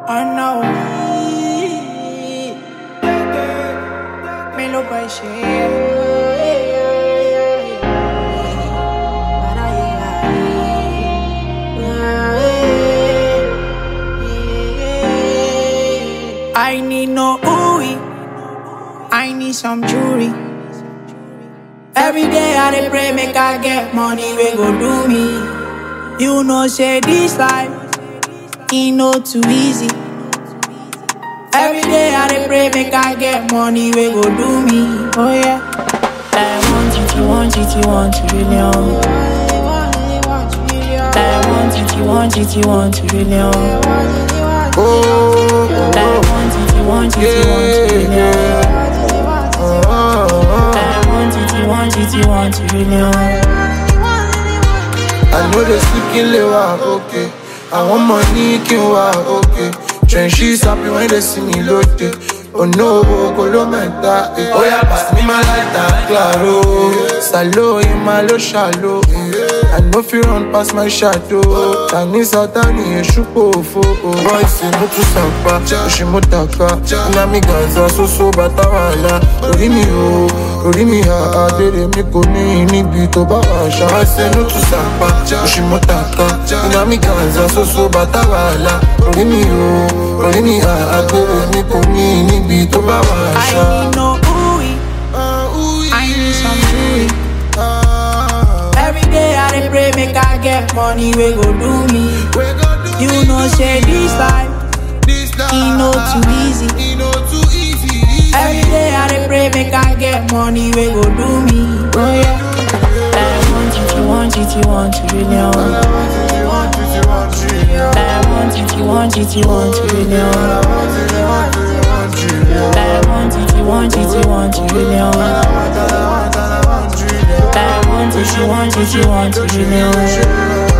Oh no. Me lo pasé. I need no ooey. I need some jewelry. Every day I dey pray make I get money we go do me. You know say this life e no too easy. Every day I dey pray make I get money we go do me. Oh yeah. Like one titty, one titty, one trillion. Like one titty, one titty, one trillion. Oh, Like one titty, one titty, one trillion. Like one titty, one titty, one trillion. I know they sleep in the wa okay. I want money kí n wá okay. Trenches happy when they see me lóde. Oh no, kò ló mẹ́ta. Ó yá pass me my lighter, claro. Salo ìmọ̀ ló ṣàlò. I no fit run pass my shadow. Tani Sátani èṣù pòfo. Voice inú tún sàpá, òṣì mú tàka. Iná mi gànzà sóso bàtà wàhálà. Orí mi o, orí mi ha àdèrè mi kò ní níbi tó bá wà ṣá. Voice inú tún sàpá, òṣì mú tàka. Iná mi gànzà sóso bàtà wàhálà. Orí mi o, orí mi ha àdèrè mi kò ní níbi tó bá wà ṣá. I need no ooey. I need some jewelry. Every day I dey pray make I get money we go do me. You know say this life e no too easy. Every day I dey pray make I get money we go do me. Oh yeah. Like one titty, one titty, one trillion. Like one titty, one titty, one trillion. Like one titty, one titty, one trillion. Like one titty, one titty, one trillion.